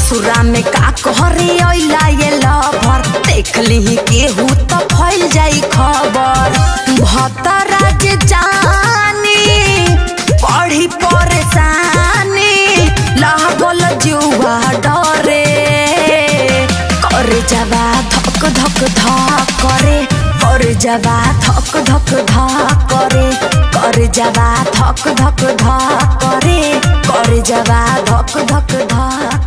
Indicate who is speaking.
Speaker 1: ससुरा में का कहरे अइला ये लभर देख ली केहू तो फैल जाई खबर भतरा जे जानी पढ़ी परेशानी लागल जुआ डरे करे जबा धक धक धक करे करे जबा धक धक धक करे करे जबा धक धक धक करे करे जबा धक धक धक